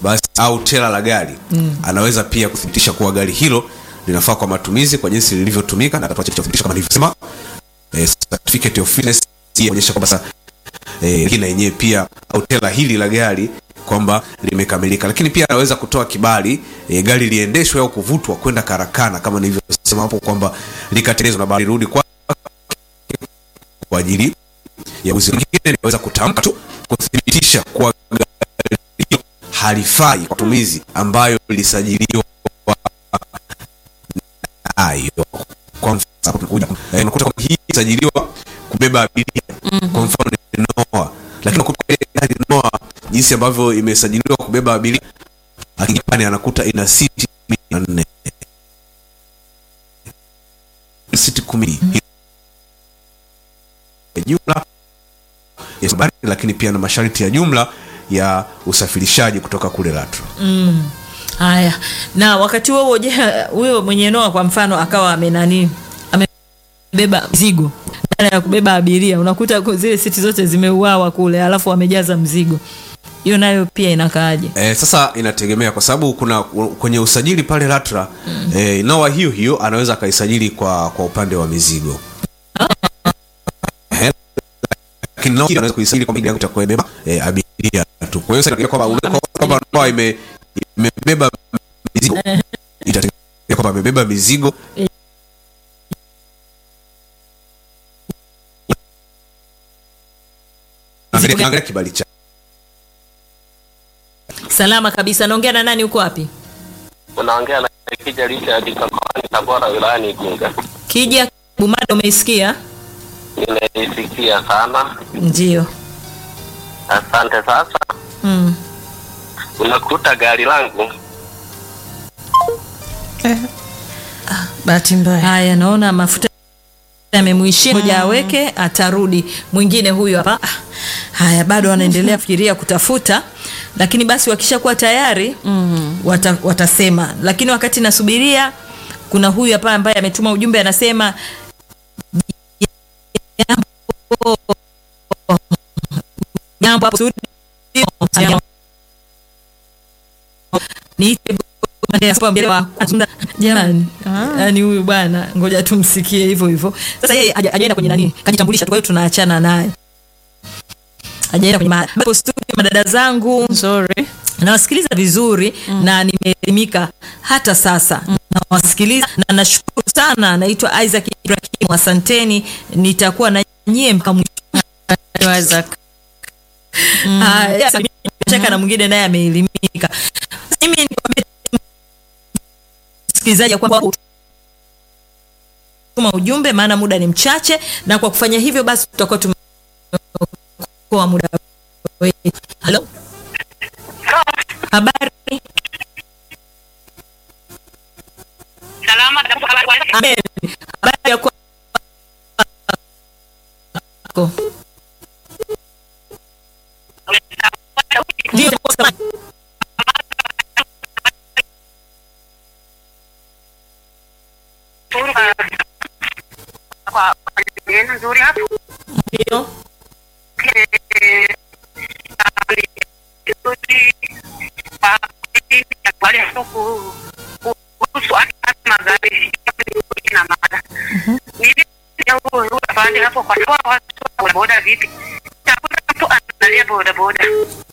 basi au tela la gari mm. anaweza pia kuthibitisha kuwa gari hilo linafaa kwa matumizi kwa jinsi lilivyotumika na atatoa cheti cha kuthibitisha kama nilivyosema eh, certificate of fitness kuonyesha kwamba sasa eh, hii na yenyewe pia au tela hili la gari kwamba limekamilika lakini pia anaweza kutoa kibali e, gari liendeshwe au kuvutwa kwenda karakana kama nilivyosema hapo kwamba likatengenezwa na baadaye lirudi kwa kwa ajili ya uzi mwingine inaweza kutamka tu kuthibitisha kuwa gari hilo halifai kwa matumizi ambayo lilisajiliwa nayo kwa mfano unakuja eh, unakuta kwamba hii ilisajiliwa kubeba abiria kwa mfano ni Noah lakini unakuta ile gari Noah jinsi ambavyo imesajiliwa kubeba abiria akiingia pale anakuta ina siti mia nne siti kumi ya jumla ya sabari, lakini pia na masharti ya jumla ya usafirishaji kutoka kule LATRA. haya na wakati huo huo je huyo mwenye noa kwa mfano akawa amenani amebeba mzigo badala ya kubeba abiria unakuta ku- zile siti zote zimeuawa kule alafu wamejaza mzigo hiyo nayo pia inakaaje E, sasa inategemea kwa sababu kuna kwenye usajili pale LATRA mm. e, Noah hiyo hiyo anaweza akaisajili kwa kwa upande wa mizigo Ehe. lakini Noah anaweza kuisajili kwamba gari yangu itakuwa imebeba e, abiria tu. Kwa hiyo sasa inategemea kwamba ule- kwamba Noah ime imebeba mizigo itategemea kwamba amebeba mizigo Angalia angalia kibali cha salama kabisa naongea na nani huko wapi unaongea na Kija Richard mkoani Tabora wilayani Igunga. kija bumada umeisikia Nimeisikia sana, ndio asante. Sasa mm. unakuta gari langu bahati mbaya haya naona mafuta yamemwishia moja aweke atarudi mwingine huyu hapa Ah, haya bado anaendelea fikiria kutafuta lakini basi wakishakuwa tayari mm. wata, watasema lakini wakati nasubiria kuna huyu hapa ambaye ametuma ujumbe anasema jambo jambo hapo studio. niite jamani yani huyu bwana ngoja tumsikie hivyo hivyo sasa yeye haja- hajaenda kwenye nani kajitambulisha tu kwa hiyo tunaachana naye hajaenda kwenye ma- Hapo studio madada zangu nzuri nawasikiliza vizuri mm. na nimeelimika hata sasa mm. nawasikiliza na nashukuru sana naitwa isaac ibrahim asanteni nitakuwa na nyie mpaka mwisho Isaac. Haya, sasa mimi nimecheka na mwingine naye ameelimika mimi nikwambie msikilizaji ya kwamba tuma ujumbe maana muda ni mchache na kwa kufanya hivyo basi tutakuwa tumeokoa muda wetu halo habari Salama Amen. habari ya kwako ndio kwa neno nzuri hapo ndio wale hapo ku- ku- kuhusu hata magari na mada hivi huyu afande hapo kwa kwa watu wa boda vipi takuta mtu analia boda boda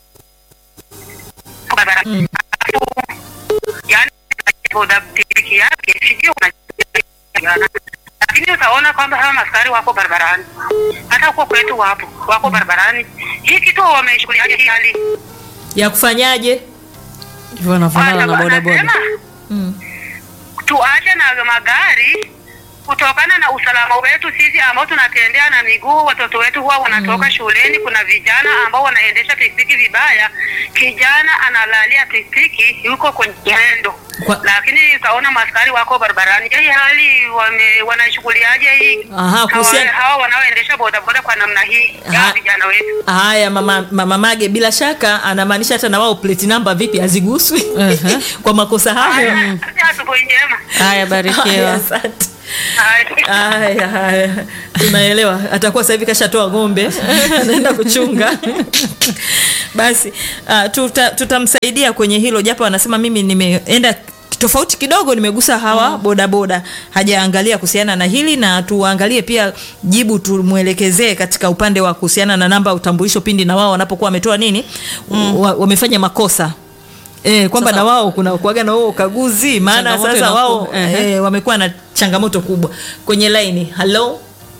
kwa barabara Alafu, yani boda pikipiki yake sijui unajana lakini utaona kwamba hawa maskari wako barabarani hata huko kwetu wapo wako barabarani hii kitu wameshughuliaje hii hali ya kufanyaje hivyo wanafanana na bodaboda Wanasema, tuache na magari kutokana na usalama wetu sisi ambao tunatembea na miguu. Watoto wetu huwa wanatoka shuleni. Kuna vijana ambao wanaendesha pikipiki vibaya, kijana analalia pikipiki yuko kwenye mwendo, Kwa- lakini utaona maskari wako barabarani. Je, hii hali wame- wanashughuliaje hii Aha, hawa, kuhusiana- hawa wanaoendesha bodaboda kwa namna hii ya Aha. vijana wetu? haya mama, mama mage bila shaka anamaanisha hata na wao plate number vipi haziguswi kwa makosa hayo Haya, asubuhi njema. haya Haya, barikiwa asante Haya. haya haya tunaelewa atakuwa sasa hivi kashatoa ng'ombe anaenda kuchunga basi uh, tuta, tutamsaidia kwenye hilo japo anasema mimi nimeenda tofauti kidogo nimegusa hawa mm. bodaboda hajaangalia kuhusiana na hili na tuangalie pia jibu tumwelekezee katika upande wa kuhusiana na namba ya utambulisho pindi na wao wanapokuwa wametoa nini mm. wa, wamefanya makosa E, kwamba Sasa- na wao kuna kuaga na wao ukaguzi maana Changamoto sasa inaku- wao ehe. e, wamekuwa na changamoto kubwa kwenye laini halo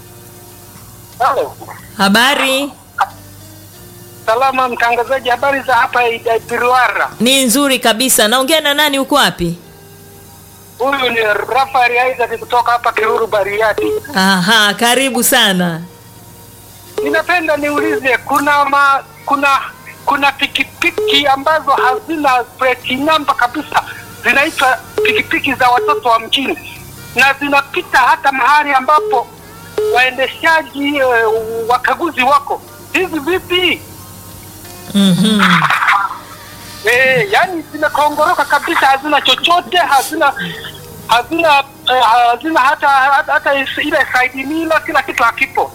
Halo. habari Salama mtangazaji, habari za hapa Idaipiruara. ni nzuri kabisa naongea na nani uko wapi Huyu ni Rafael Isaac kutoka hapa Kiruru Bariadi. aha karibu sana Ninapenda niulize, kuna ma, kuna kuna pikipiki ambazo hazina breki namba kabisa, zinaitwa pikipiki za watoto wa mjini na zinapita hata mahali ambapo waendeshaji e, wakaguzi wako. Hizi vipi? mm-hmm. Eh, yani zimekongoroka kabisa, hazina chochote, hazina hazina eh, hazina hata hata, hata is- ile side mirror, kila kitu hakipo.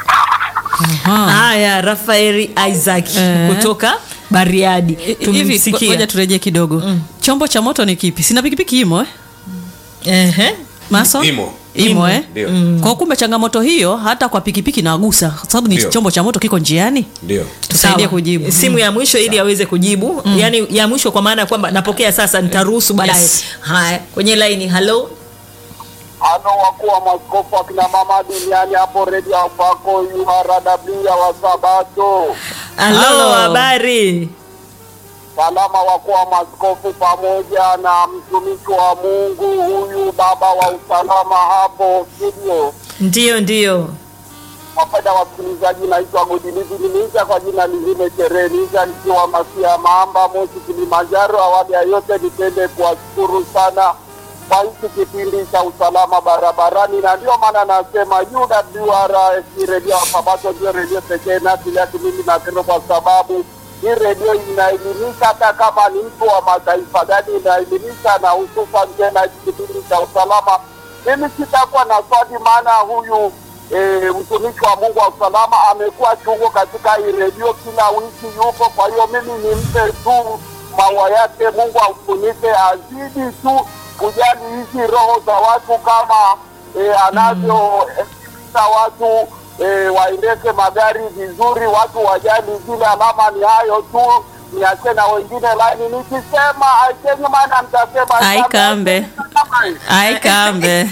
Aha. haya rafaeli isaac Eh. kutoka bariadi hivi tumemsikia ngoja turejee kidogo chombo cha moto ni kipi sina pikipiki imo eh? Ehe. Mason? Imo. imo eh? Ndio. kwa kumbe changamoto hiyo hata kwa pikipiki nagusa kwa sababu ni Ndio. chombo cha moto kiko njiani ndio tusaidie Sawa. kujibu simu ya mwisho ili aweze kujibu mm. yani ya mwisho kwa maana ya kwamba napokea sasa nitaruhusu baadaye Yes. haya kwenye laini halo ano wakuu wa maskofu akina mama duniani hapo redio ambako URW ya wasabato halo Halo. habari salama wakuu wa maskofu pamoja na mtumishi wa Mungu huyu baba wa usalama hapo studio. ndio ndio Wapenda wasikilizaji, naitwa Godilizi Nimiza kwa jina lingine Chereniza, nikiwa Masia Mamba, Moshi, Kilimanjaro. Awali ya yote, nipende kuwashukuru sana kwa hiki kipindi cha usalama barabarani, na ndio maana nasema UWR redio ya Sabato ndio redio pekee nasiliaki mimi na kero, kwa sababu hii redio inaelimisha, hata kama ni mtu wa mataifa gani, inaelimisha na hususan tena hiki kipindi cha usalama. Mimi sitakuwa na swali, maana huyu e, mtumishi wa Mungu wa usalama amekuwa chungu katika hii redio, kila wiki yupo. Kwa hiyo mimi nimpe tu maua yake, Mungu amfunike, azidi tu kujali hizi roho za watu kama e, anavyoelimisha watu e, waendeshe magari vizuri, watu wajali zile alama. Ni hayo tu, niache na wengine laini. Nikisema aikenye, maana mtasema Ai, kambe. ai kambe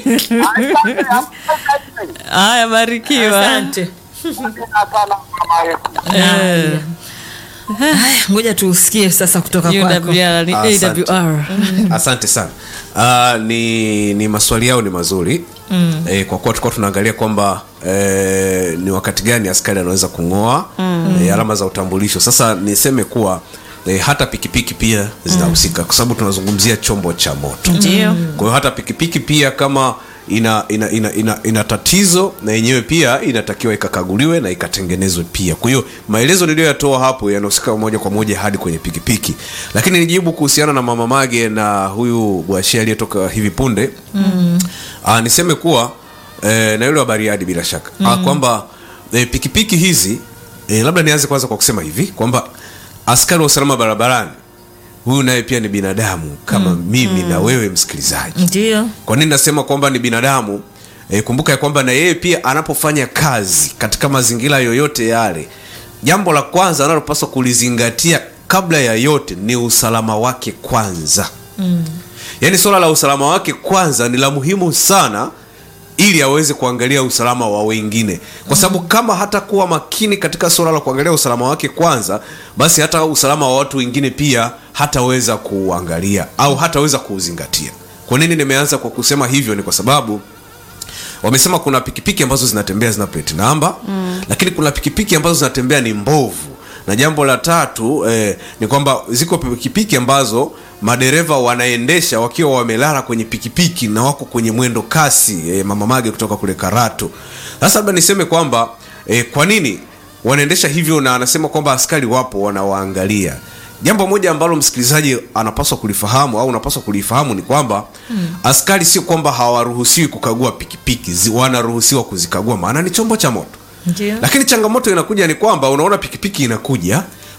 haya barikiwa asante sana mama yetu. Eh, haya ngoja tusikie sasa kutoka kwako UWR ni Asante. AWR asante sana uh, ni, ni maswali yao ni mazuri mm. e, kwa kuwa tulikuwa tunaangalia kwamba e, ni wakati gani askari anaweza kung'oa mm. e, alama za utambulisho sasa niseme kuwa e, hata pikipiki pia zinahusika kwa sababu tunazungumzia chombo cha moto ndio kwa hiyo hata pikipiki pia kama ina ina, ina, ina ina tatizo na yenyewe pia inatakiwa ikakaguliwe na ikatengenezwe pia kwa hiyo maelezo niliyoyatoa hapo yanahusika moja kwa moja hadi kwenye pikipiki lakini nijibu kuhusiana na mama mage na huyu bwashia aliyetoka hivi punde mm. Aa, niseme kuwa eh, na yule wa bariadi bila shaka mm. Aa, kwamba eh, pikipiki hizi eh, labda nianze kwanza kwa kusema hivi kwamba askari wa usalama barabarani huyu naye pia ni binadamu kama mm. mimi mm. na wewe msikilizaji ndio kwa nini nasema kwamba ni binadamu e, kumbuka ya kwamba na yeye pia anapofanya kazi katika mazingira yoyote yale jambo la kwanza analopaswa kulizingatia kabla ya yote ni usalama wake kwanza mm. yaani suala la usalama wake kwanza ni la muhimu sana ili aweze kuangalia usalama wa wengine kwa sababu kama hatakuwa makini katika suala la kuangalia usalama wake kwanza basi hata usalama wa watu wengine pia hataweza kuuangalia au hataweza kuuzingatia kwa nini nimeanza kwa kusema hivyo ni kwa sababu wamesema kuna pikipiki ambazo zinatembea zina plate namba mm. lakini kuna pikipiki ambazo zinatembea ni mbovu na jambo la tatu eh, ni kwamba ziko pikipiki ambazo madereva wanaendesha wakiwa wamelala kwenye pikipiki na wako kwenye mwendo kasi eh, mama mage kutoka kule karato sasa labda niseme kwamba eh, kwa nini wanaendesha hivyo na anasema kwamba askari wapo wanawaangalia jambo moja ambalo msikilizaji anapaswa kulifahamu au unapaswa kulifahamu ni kwamba mm. askari sio kwamba hawaruhusiwi kukagua pikipiki zi- wanaruhusiwa kuzikagua maana ni chombo cha moto ndio lakini changamoto inakuja ni kwamba unaona pikipiki inakuja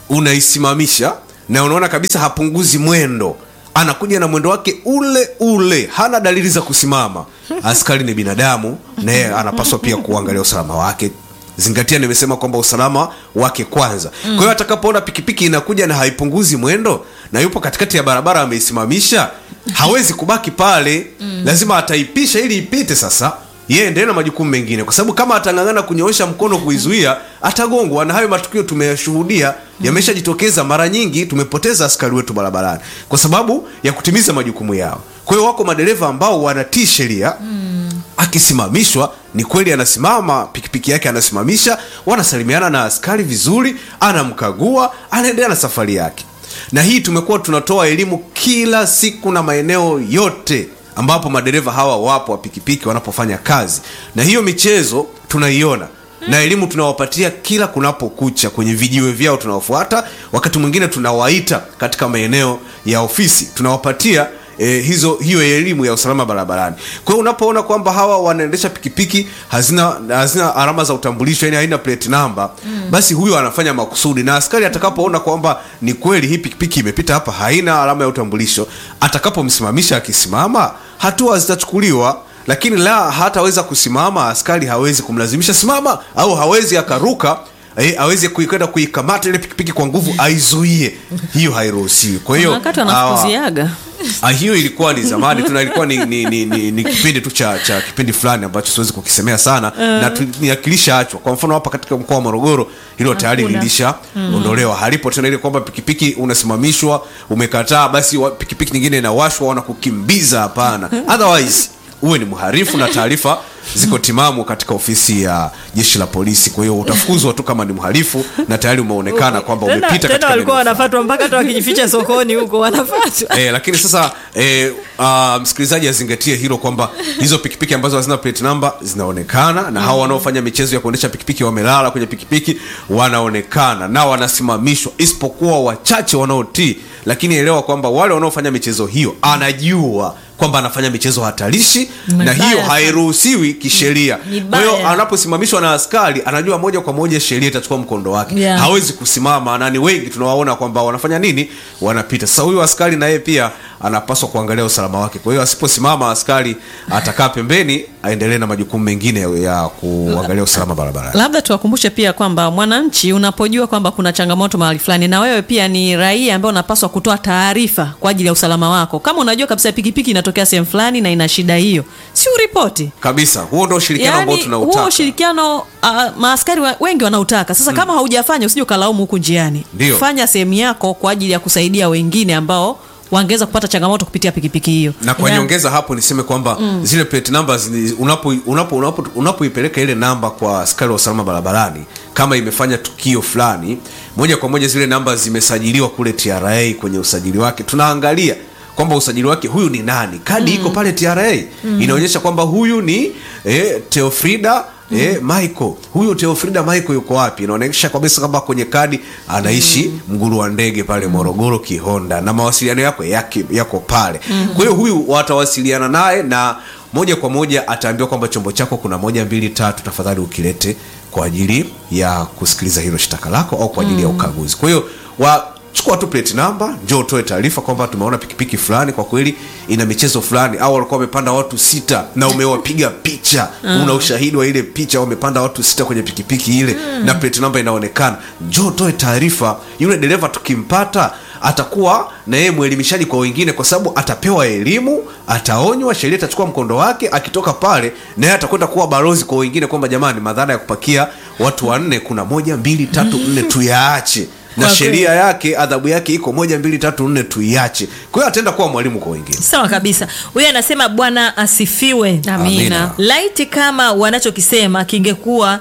unaisimamisha na unaona kabisa hapunguzi mwendo anakuja na mwendo wake ule ule hana dalili za kusimama askari ni binadamu naye anapaswa pia kuangalia usalama wake zingatia nimesema kwamba usalama wake kwanza kwa hiyo atakapoona pikipiki inakuja na haipunguzi mwendo na yupo katikati ya barabara ameisimamisha hawezi kubaki pale lazima ataipisha ili ipite sasa yeye endelee na majukumu mengine kwa sababu kama atang'ang'ana kunyoosha mkono kuizuia atagongwa na hayo matukio tumeyashuhudia yameshajitokeza mara nyingi tumepoteza askari wetu barabarani kwa sababu ya kutimiza majukumu yao kwa hiyo wako madereva ambao wanatii sheria akisimamishwa ni kweli anasimama pikipiki yake anasimamisha wanasalimiana na askari vizuri anamkagua anaendelea na safari yake na hii tumekuwa tunatoa elimu kila siku na maeneo yote ambapo madereva hawa wapo wa pikipiki wanapofanya kazi na hiyo michezo tunaiona na elimu tunawapatia kila kunapokucha kwenye vijiwe vyao tunawafuata wakati mwingine tunawaita katika maeneo ya ofisi tunawapatia eh, hizo hiyo elimu ya usalama barabarani kwa hiyo unapoona kwamba hawa wanaendesha pikipiki hazina hazina alama za utambulisho yani haina plate number mm. basi huyo anafanya makusudi na askari atakapoona kwamba ni kweli hii pikipiki imepita hapa haina alama ya utambulisho atakapomsimamisha akisimama hatua zitachukuliwa lakini la hataweza kusimama askari hawezi kumlazimisha simama au hawezi akaruka eh, aweze kuikwenda kuikamata ile pikipiki kwa nguvu aizuie hiyo hairuhusiwi kwa hiyo wakati hawa- wanafukuziaga Ah, hiyo ilikuwa ni zamani tuna ilikuwa ni, ni, ni, ni, ni kipindi tu cha, cha kipindi fulani ambacho siwezi kukisemea sana na tu- ni akilishaachwa kwa mfano hapa katika mkoa wa morogoro hilo tayari Hakuna. lilisha ondolewa halipo tena ile kwamba pikipiki unasimamishwa umekataa basi wa- pikipiki nyingine inawashwa wanakukimbiza hapana otherwise uwe ni mharifu na taarifa ziko timamu katika ofisi ya jeshi la polisi kwa hiyo utafukuzwa tu kama ni mhalifu na tayari umeonekana kwamba Tena- umepita tena katika walikuwa eneo fulani. wanafatwa mpaka hata wakijificha sokoni huko wanafatwa eh, lakini sasa eh, uh, msikilizaji azingatie hilo kwamba hizo pikipiki ambazo hazina plate number zinaonekana na hawa wanaofanya michezo ya kuendesha pikipiki wamelala kwenye pikipiki wanaonekana na wanasimamishwa isipokuwa wachache wanaotii lakini elewa kwamba wale wanaofanya michezo hiyo anajua kwamba anafanya michezo hatarishi na Mbaya hiyo sana. hairuhusiwi kisheria Ni kwa hiyo baya. anaposimamishwa na askari anajua moja kwa moja sheria itachukua mkondo wake Yeah. hawezi kusimama na ni wengi tunawaona kwamba wanafanya nini wanapita sasa huyu askari na yeye pia anapaswa kuangalia usalama wake kwa hiyo asiposimama askari atakaa pembeni aendelee na majukumu mengine ya- ya kuangalia usalama barabarani labda tuwakumbushe pia kwamba mwananchi unapojua kwamba kuna changamoto mahali fulani na wewe pia ni raia ambaye unapaswa kutoa taarifa kwa ajili ya usalama wako kama unajua kabisa pikipiki inatokea sehemu fulani na ina shida hiyo si uripoti kabisa huo ndo ushirikiano ambao yaani huo tunautaka ushirikiano uh, maaskari wa, wengi wanautaka sasa kama haujafanya usije ukalaumu huku njiani Ndio. fanya sehemu yako kwa ajili ya kusaidia wengine ambao wangeweza kupata changamoto kupitia pikipiki hiyo na kwa Yeah. nyongeza hapo niseme kwamba mm. zile plate numbers ni- unapo unapo unapo unapoipeleka ile namba kwa askari wa usalama barabarani kama imefanya tukio fulani moja kwa moja zile namba zimesajiliwa kule TRA kwenye usajili wake tunaangalia kwamba usajili wake huyu ni nani kadi iko pale TRA inaonyesha kwamba huyu ni eh, Teofrida Eh, Michael huyu Teofrida Michael yuko wapi? Inaonyesha kabisa kwamba kwenye kadi anaishi mguru wa ndege pale Morogoro Kihonda, na mawasiliano yako yake, yako pale. Kwa hiyo huyu watawasiliana naye na moja kwa moja ataambiwa kwamba chombo chako kuna moja mbili tatu, tafadhali ukilete kwa ajili ya kusikiliza hilo shtaka lako au kwa ajili ya ukaguzi. Kwa hiyo wa chukua tu plate number njoo utoe taarifa kwamba tumeona pikipiki fulani kwa kweli ina michezo fulani au walikuwa wamepanda watu sita na umewapiga picha una ushahidi wa ile picha wamepanda watu sita kwenye pikipiki ile na plate number inaonekana njoo utoe taarifa yule dereva tukimpata atakuwa na yeye mwelimishaji kwa wengine kwa sababu atapewa elimu ataonywa sheria itachukua mkondo wake akitoka pale na yeye atakwenda kuwa balozi kwa wengine kwamba jamani madhara ya kupakia watu wanne kuna moja mbili tatu nne tuyaache na Kwa sheria yake adhabu yake iko moja mbili tatu nne tuiache kwa hiyo ataenda kuwa mwalimu kwa wengine sawa kabisa huyu anasema bwana asifiwe Amina. amina laiti kama wanachokisema kingekuwa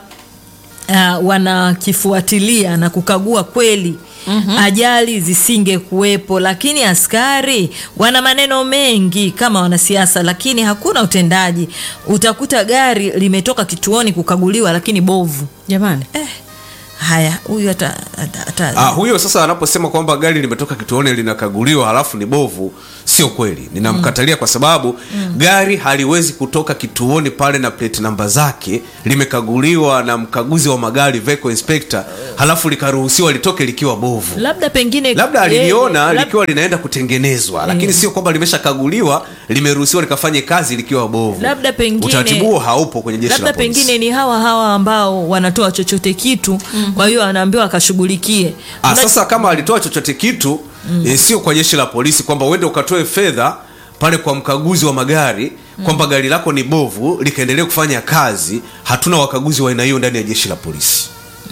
uh, wanakifuatilia na kukagua kweli mm-hmm. ajali zisinge kuwepo lakini askari wana maneno mengi kama wanasiasa lakini hakuna utendaji utakuta gari limetoka kituoni kukaguliwa lakini bovu jamani eh, haya huyu hata, hata, hata ah, huyo sasa anaposema kwamba gari limetoka kituoni linakaguliwa halafu ni bovu sio kweli ninamkatalia kwa sababu gari haliwezi kutoka kituoni pale na plate namba zake limekaguliwa na mkaguzi wa magari vehicle inspector halafu likaruhusiwa litoke likiwa bovu labda pengine labda eh, aliliona lab- likiwa linaenda kutengenezwa lakini sio kwamba limeshakaguliwa limeruhusiwa likafanye kazi likiwa bovu Labda pengine- utaratibu huo haupo kwenye jeshi labda la polisi pengine ni hawa hawa ambao wanatoa chochote kitu kwa hiyo anaambiwa akashughulikie Ah, Una- sasa kama alitoa chochote kitu mm. e, sio kwa jeshi la polisi kwamba uende ukatoe fedha pale kwa mkaguzi wa magari kwamba gari lako ni bovu likaendelea kufanya kazi hatuna wakaguzi wa aina hiyo ndani ya jeshi la polisi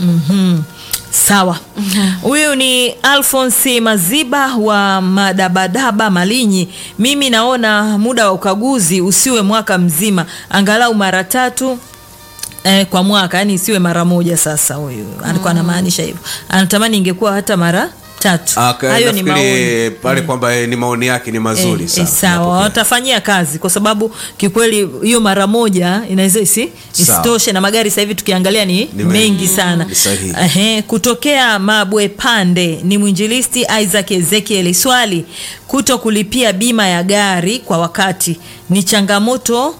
sawa huyu ni alfonsi maziba wa madabadaba malinyi mimi naona muda wa ukaguzi usiwe mwaka mzima angalau mara tatu Eh, kwa mwaka yani isiwe mara moja sasa huyu alikuwa anamaanisha hivyo anatamani ingekuwa hata mara tatu Ah, ka- hayo ni maoni nafikiri pale kwamba eh, ni maoni yake ni mazuri Eh, sana eh, sawa Napokea. watafanyia kazi kwa sababu kikweli hiyo mara moja inaweza isi Sawa. isitoshe na magari sasa hivi tukiangalia ni, Ni mengi mengi. sana Ni sahihi. Ehe, kutokea mabwe pande ni mwinjilisti isaac ezekiel swali kuto kulipia bima ya gari kwa wakati ni changamoto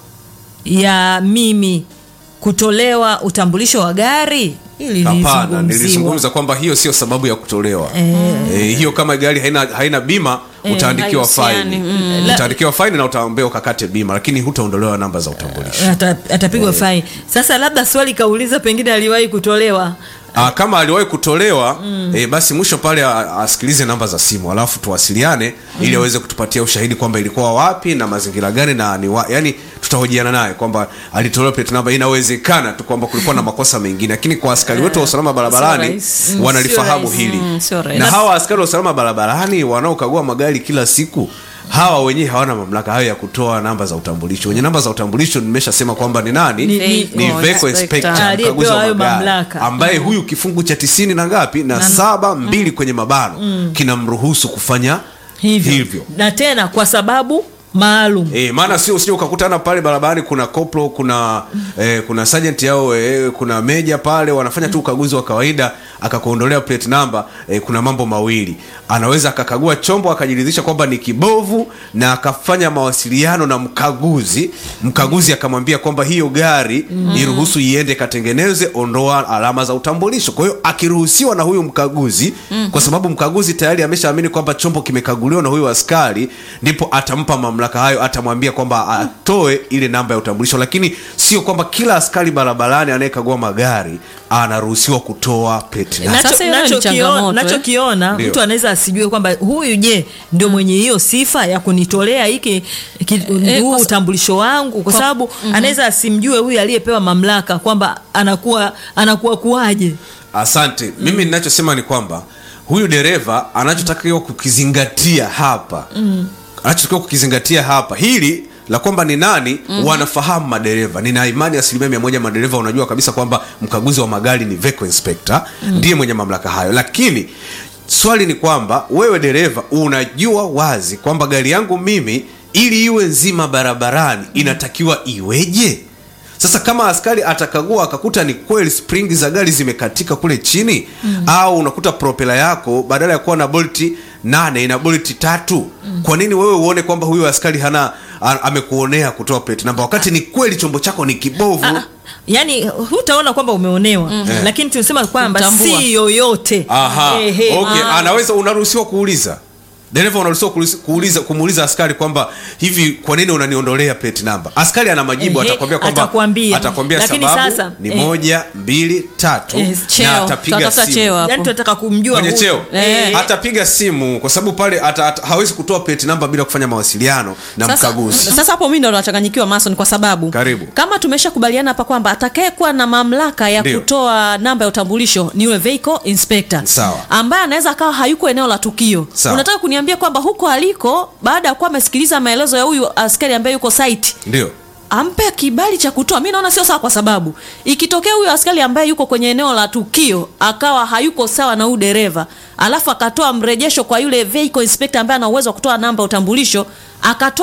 ya mimi kutolewa utambulisho wa gari Hili hapana lilizungumziwa. nilizungumza kwamba hiyo sio sababu ya kutolewa eh, hiyo kama gari haina, haina bima utaandikiwa haihusiani. faini utaandikiwa faini na utaambiwa ukakate bima lakini hutaondolewa namba za utambulisho Ata- atapigwa faini sasa labda swali kauliza pengine aliwahi kutolewa Ah, kama aliwahi kutolewa mm. eh, basi mwisho pale a- asikilize namba za simu alafu tuwasiliane mm. ili aweze kutupatia ushahidi kwamba ilikuwa wapi na mazingira gani na ni wa, yani tutahojiana naye kwamba alitolewa plate number inawezekana tu kwamba kulikuwa na makosa mengine lakini kwa askari wetu wa usalama barabarani rahisi. wanalifahamu Sio hili Mm, sio rahisi. na hawa askari wa usalama barabarani wanaokagua magari kila siku hawa wenyewe hawana mamlaka hayo ya kutoa namba za utambulisho wenye namba za utambulisho nimeshasema kwamba ni nani Ni- ni, ni- ni Oh, vehicle inspector. inspector Aliyepewa mkaguzi wa hayo magari mamlaka. ambaye huyu kifungu cha tisini na ngapi na, saba mbili kwenye mabano kinamruhusu kufanya hivyo, hivyo. na tena kwa sababu maalum E, maana sio usije ukakutana pale barabarani kuna koplo kuna eh, kuna sergeant au eh, kuna meja pale wanafanya tu ukaguzi wa kawaida akakuondolea plate number eh, kuna mambo mawili anaweza akakagua chombo akajiridhisha kwamba ni kibovu na akafanya mawasiliano na mkaguzi mkaguzi akamwambia kwamba hiyo gari iruhusu iende katengeneze ondoa alama za utambulisho kwa hiyo akiruhusiwa na huyu mkaguzi kwa sababu mkaguzi tayari ameshaamini kwamba chombo kimekaguliwa na huyu askari ndipo atampa mamlaka hayo atamwambia kwamba atoe ile namba ya utambulisho lakini sio kwamba kila askari barabarani anayekagua magari anaruhusiwa kutoa plate number. Nacho- Sasa hiyo nayo ni nachokiona- changamoto, eh? nachokiona Ndio. mtu anaweza asijue kwamba huyu je ndio mwenye hiyo sifa ya kunitolea hiki ki- eh, huu kwa sa- utambulisho wangu kwa sababu anaweza asimjue huyu aliyepewa mamlaka kwamba anakuwa anakuwa kuwaje asante mimi ninachosema ni kwamba huyu dereva anachotakiwa kukizingatia hapa mm. anachotakiwa kukizingatia hapa hili la kwamba ni nani mm-hmm. wanafahamu madereva nina imani asilimia mia moja madereva unajua kabisa kwamba mkaguzi wa magari ni vehicle inspector mm. ndiye mwenye mamlaka hayo lakini swali ni kwamba wewe dereva unajua wazi kwamba gari yangu mimi ili iwe nzima barabarani inatakiwa iweje sasa kama askari atakagua akakuta ni kweli spring za gari zimekatika kule chini mm. au unakuta propela yako badala ya kuwa na bolti nane ina bolti tatu mm. kwa nini wewe uone kwamba huyu askari hana a- amekuonea kutoa plate namba wakati ni kweli chombo chako ni kibovu Ah, yani hutaona kwamba umeonewa mm-hmm. lakini tunasema kwamba Kutambua. si yoyote Aha, Ehe. okay. Ah. anaweza unaruhusiwa kuuliza dereva unaruhusiwa kuuliza- kuuliza kumuuliza askari kwamba hivi kwa nini unaniondolea plate number askari ana majibu Ehe, atakwambia kwamba atakwambia. atakwambia Lakini sababu sasa, ni eh, moja mbili tatu eh, na cheo. atapiga Tutatafuta simu cheo hapo. yani tunataka kumjua kwenye huyu. cheo Eh. atapiga simu kwa sababu pale ata, ata, hawezi kutoa plate number bila kufanya mawasiliano na sasa, mkaguzi sasa hapo mi ndo nachanganyikiwa mason kwa sababu Karibu. kama tumeshakubaliana hapa kwamba atakayekuwa na mamlaka ya Ndio. kutoa namba ya utambulisho ni yule vehicle inspector Sawa. ambaye anaweza akawa hayuko eneo la tukio Sawa. unataka kuniambia kwamba huko aliko baada ya kuwa amesikiliza maelezo ya huyu askari ambaye yuko site ndio ampe kibali cha kutoa mi naona sio sawa kwa sababu ikitokea huyo askari ambaye yuko kwenye eneo la tukio akawa hayuko sawa na huyu dereva alafu akatoa mrejesho kwa yule vehicle inspector ambaye ana uwezo wa kutoa namba ya utambulisho akatoa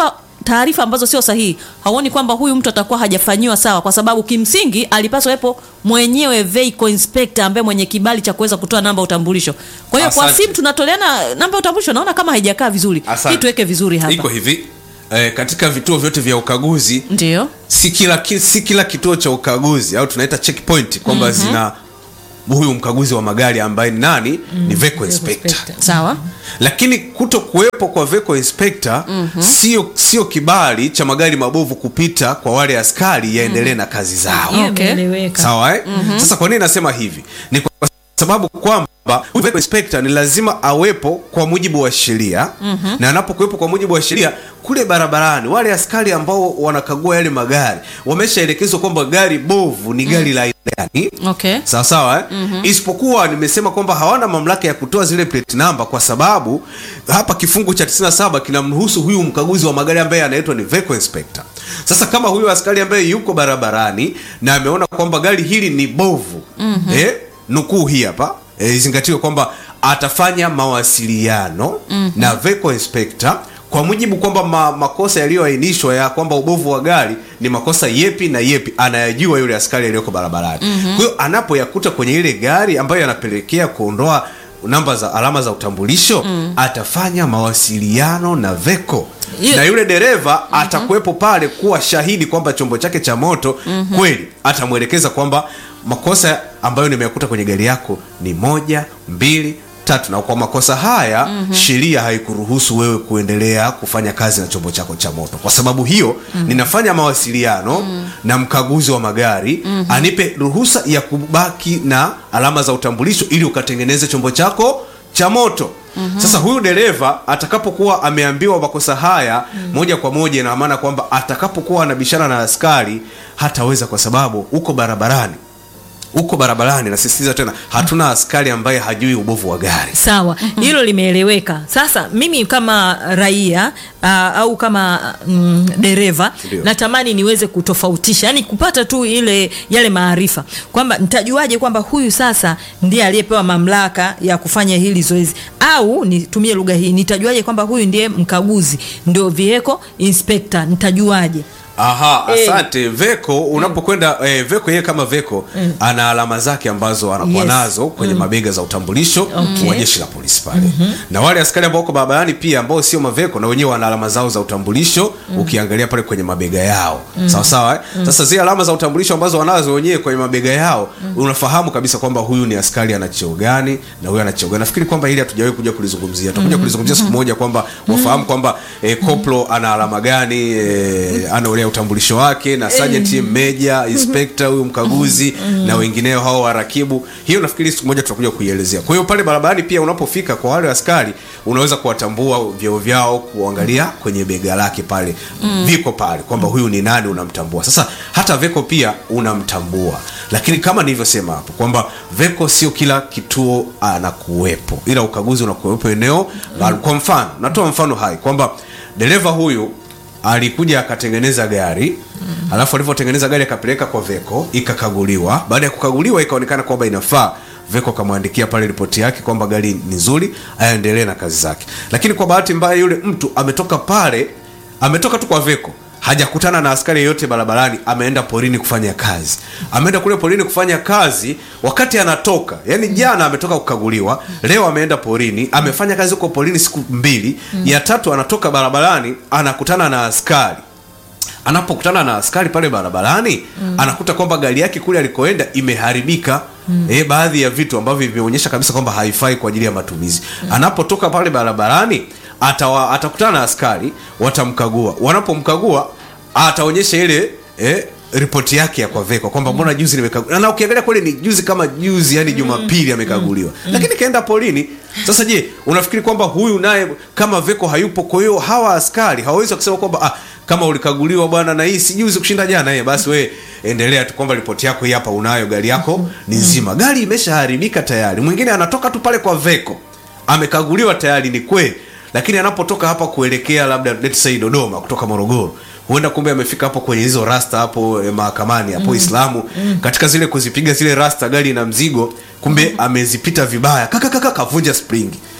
taarifa ambazo sio sahihi hauoni kwamba huyu mtu atakuwa hajafanyiwa sawa kwa sababu kimsingi alipaswa wepo mwenyewe vehicle inspector ambaye mwenye kibali cha kuweza kutoa namba ya utambulisho kwa hiyo kwa Asante. simu tunatoleana namba ya utambulisho naona kama haijakaa vizuri Asante. hii tuweke vizuri hapa iko hivi eh, katika vituo vyote vya ukaguzi ndio si kila, ki, si kila kituo cha ukaguzi au tunaita checkpoint kwamba mm-hmm. zina huyu mkaguzi wa magari ambaye ni nani mm, ni vehicle inspector sawa lakini kuto kuwepo kwa vehicle inspector mm-hmm. sio sio kibali cha magari mabovu kupita kwa wale askari yaendelee mm-hmm. na kazi zao Hiyo Okay. imeeleweka. sawa eh? mm-hmm. sasa kwa nini nasema hivi ni kwa sababu kwamba huyu vehicle inspector ni lazima awepo kwa mujibu wa sheria mm-hmm. na anapokuwepo kwa mujibu wa sheria kule barabarani wale askari ambao wanakagua yale magari wameshaelekezwa kwamba gari bovu ni gari la aina gani okay sawa sawa eh? mm-hmm. isipokuwa nimesema kwamba hawana mamlaka ya kutoa zile plate number kwa sababu hapa kifungu cha 97 kinamruhusu huyu mkaguzi wa magari ambaye anaitwa ni vehicle inspector sasa kama huyu askari ambaye yuko barabarani na ameona kwamba gari hili ni bovu mm-hmm. eh, nukuu hii hapa eh, izingatiwe kwamba atafanya mawasiliano mm-hmm. na vehicle inspector kwa mujibu kwamba ma, makosa yaliyoainishwa ya kwamba ubovu wa gari ni makosa yepi na yepi anayajua yule askari aliyoko barabarani mm-hmm. kwa hiyo anapoyakuta kwenye ile gari ambayo yanapelekea kuondoa namba za alama za utambulisho mm. atafanya mawasiliano na veko Ye- na yule dereva mm-hmm. atakuwepo pale kuwa shahidi kwamba chombo chake cha moto mm-hmm. kweli atamwelekeza kwamba makosa ambayo nimeyakuta kwenye gari yako ni moja mbili tatu na kwa makosa haya mm-hmm. sheria haikuruhusu wewe kuendelea kufanya kazi na chombo chako cha moto kwa sababu hiyo mm-hmm. ninafanya mawasiliano mm-hmm. na mkaguzi wa magari mm-hmm. anipe ruhusa ya kubaki na alama za utambulisho ili ukatengeneze chombo chako cha moto mm-hmm. sasa huyu dereva atakapokuwa ameambiwa makosa haya mm-hmm. moja kwa moja ina maana kwamba atakapokuwa anabishana na askari hataweza kwa sababu uko barabarani uko barabarani nasisitiza tena hatuna askari ambaye hajui ubovu wa gari sawa hilo limeeleweka sasa mimi kama raia uh, au kama mm, dereva Ndio. natamani niweze kutofautisha yani kupata tu ile yale maarifa kwamba nitajuaje kwamba huyu sasa ndiye aliyepewa mamlaka ya kufanya hili zoezi au nitumie lugha hii nitajuaje kwamba huyu ndiye mkaguzi ndio vehicle inspector nitajuaje aha Eh. asante veko unapokwenda eh, veko yeye kama veko ana alama zake ambazo anakuwa Yes. nazo kwenye mabega za utambulisho Okay. wa jeshi la polisi pale na wale askari ambao wako barabarani pia ambao sio maveko na wenyewe wana alama zao za utambulisho ukiangalia pale kwenye mabega yao sawa sawa eh? sasa zile alama za utambulisho ambazo wanazo wenyewe kwenye mabega yao unafahamu kabisa kwamba huyu ni askari ana cheo gani na huyu ana cheo gani nafikiri kwamba hili hatujawahi kuja kulizungumzia tutakuja kulizungumzia siku moja kwamba wafahamu kwamba eh, koplo ana alama gani eh, ana ule utambulisho wake na sergeant meja inspector huyu mkaguzi na wengineo hao warakibu hiyo nafikiri siku moja tutakuja kuielezea kwa hiyo pale barabarani pia unapofika kwa wale askari unaweza kuwatambua vyeo vyao kuangalia kwenye bega lake pale viko pale kwamba huyu ni nani unamtambua sasa hata veko pia unamtambua lakini kama nilivyosema hapo kwamba veko sio kila kituo anakuwepo ila ukaguzi unakuwepo eneo maalum kwa mfano natoa mfano hai kwamba dereva huyu alikuja akatengeneza gari mm. alafu alivyotengeneza gari akapeleka kwa veko ikakaguliwa baada ya kukaguliwa ikaonekana kwamba inafaa veko akamwandikia pale ripoti yake kwamba gari ni nzuri aendelee na kazi zake lakini kwa bahati mbaya yule mtu ametoka pale ametoka tu kwa veko hajakutana na askari yeyote barabarani ameenda porini kufanya kazi ameenda kule porini kufanya kazi wakati anatoka yani jana ametoka kukaguliwa leo ameenda porini amefanya kazi huko porini siku mbili ya tatu anatoka barabarani anakutana na askari anapokutana na askari pale barabarani mm. anakuta kwamba gari yake kule alikoenda imeharibika mm. e, baadhi ya vitu ambavyo vimeonyesha kabisa kwamba haifai kwa ajili ya matumizi mm. anapotoka pale barabarani atawa, atakutana na askari watamkagua wanapomkagua ataonyesha ile eh, ripoti yake ya kwa veko kwamba mbona juzi nimekagua na ukiangalia kweli ni juzi kama juzi yani jumapili amekaguliwa lakini kaenda polini sasa je unafikiri kwamba huyu naye kama veko hayupo kwa hiyo hawa askari hawawezi kusema kwamba ah, kama ulikaguliwa bwana na hii si juzi kushinda jana eh, basi we endelea tu kwamba ripoti yako hii hapa unayo gari yako ni nzima gari imeshaharibika tayari mwingine anatoka tu pale kwa veko amekaguliwa tayari ni kweli lakini anapotoka hapa kuelekea labda let's say dodoma kutoka morogoro huenda kumbe amefika hapo kwenye hizo rasta hapo eh, mahakamani hapo islamu katika zile kuzipiga zile rasta gari na mzigo kumbe amezipita vibaya kaka kaka kavunja springi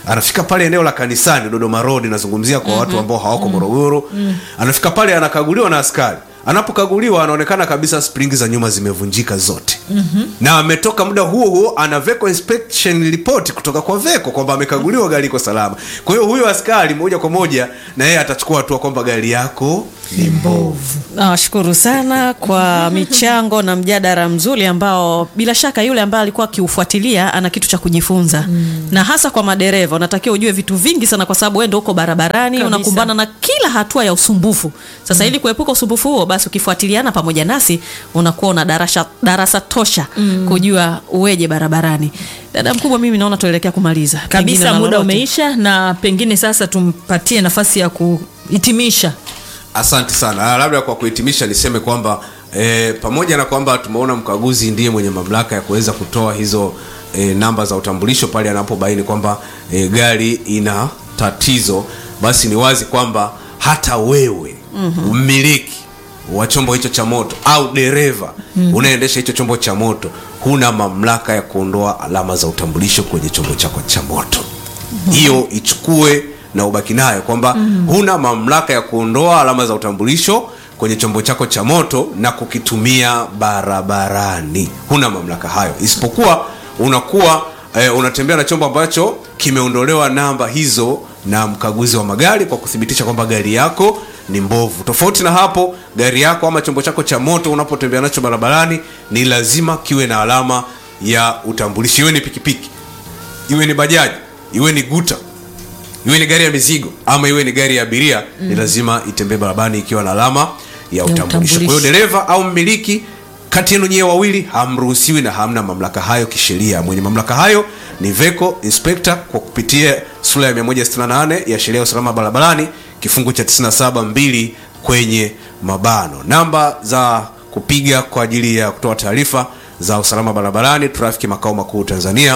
anafika pale eneo la kanisani dodoma road nazungumzia kwa watu ambao hawako morogoro anafika pale anakaguliwa na askari anapokaguliwa anaonekana kabisa springi za nyuma zimevunjika zote na ametoka muda huo huo ana vehicle inspection report kutoka kwa veko kwamba amekaguliwa gari iko salama kwa hiyo huyo askari moja kwa moja na yeye atachukua hatua kwamba gari yako ni mbovu nawashukuru sana kwa michango na mjadala mzuri ambao bila shaka yule ambaye alikuwa akiufuatilia ana kitu cha kujifunza mm. na hasa kwa madereva unatakiwa ujue vitu vingi sana kwa sababu wewe ndio uko barabarani Kabisa. unakumbana na kila hatua ya usumbufu sasa ili kuepuka usumbufu huo basi ukifuatiliana pamoja nasi unakuwa una darasa, darasa tosha mm. kujua uweje barabarani dada mkubwa mimi naona tuelekea kumaliza Pengine kabisa na muda lolote. umeisha na pengine sasa tumpatie nafasi ya kuhitimisha asante sana Ah, labda kwa kuhitimisha niseme kwamba e, pamoja na kwamba tumeona mkaguzi ndiye mwenye mamlaka ya kuweza kutoa hizo e, namba za utambulisho pale anapobaini kwamba e, gari ina tatizo basi ni wazi kwamba hata wewe mm-hmm. mmiliki wa chombo hicho cha moto au dereva mm. unaendesha hicho chombo cha moto huna mamlaka ya kuondoa alama za utambulisho kwenye chombo chako cha moto hiyo ichukue na ubaki nayo kwamba mm. huna mamlaka ya kuondoa alama za utambulisho kwenye chombo chako cha moto na kukitumia barabarani huna mamlaka hayo isipokuwa unakuwa eh, unatembea na chombo ambacho kimeondolewa namba hizo na mkaguzi wa magari kwa kuthibitisha kwamba gari yako ni mbovu tofauti na hapo gari yako ama chombo chako cha moto unapotembea nacho barabarani ni lazima kiwe na alama ya utambulisho iwe ni pikipiki iwe ni bajaji iwe ni guta iwe ni gari ya mizigo ama iwe ni gari ya abiria mm. ni lazima itembee barabarani ikiwa na alama ya utambulisho kwa hiyo dereva au mmiliki kati yenu nyewe wawili hamruhusiwi na hamna mamlaka hayo kisheria mwenye mamlaka hayo ni veco inspector kwa kupitia sura ya 168 ya sheria ya usalama barabarani kifungu cha 972 kwenye mabano namba za kupiga kwa ajili ya kutoa taarifa za usalama barabarani trafiki makao makuu tanzania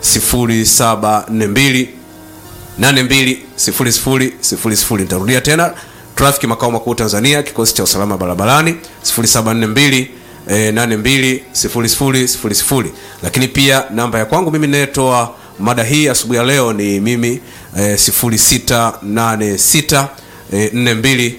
0742 820000 nitarudia tena trafiki makao makuu tanzania kikosi cha usalama barabarani 0742 eh, 820000 lakini pia namba ya kwangu mimi inayetoa mada hii asubuhi ya leo ni mimi eh, 0686 eh, 42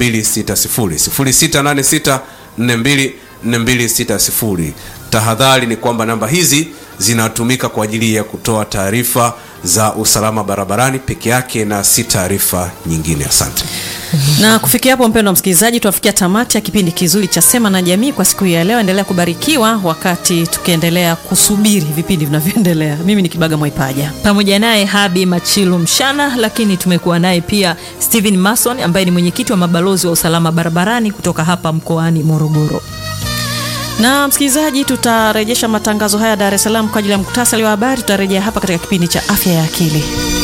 4260 0686 42 4260 tahadhari ni kwamba namba hizi zinatumika kwa ajili ya kutoa taarifa za usalama barabarani peke yake na si taarifa nyingine asante na kufikia hapo mpendo wa msikilizaji tunafikia tamati ya kipindi kizuri cha sema na jamii kwa siku hii ya leo endelea kubarikiwa wakati tukiendelea kusubiri vipindi vinavyoendelea mimi ni kibaga mwaipaja pamoja naye habi machilu mshana lakini tumekuwa naye pia stephen mason ambaye ni mwenyekiti wa mabalozi wa usalama barabarani kutoka hapa mkoani morogoro na msikilizaji tutarejesha matangazo haya dar es salaam kwa ajili ya muktasari wa habari tutarejea hapa katika kipindi cha afya ya akili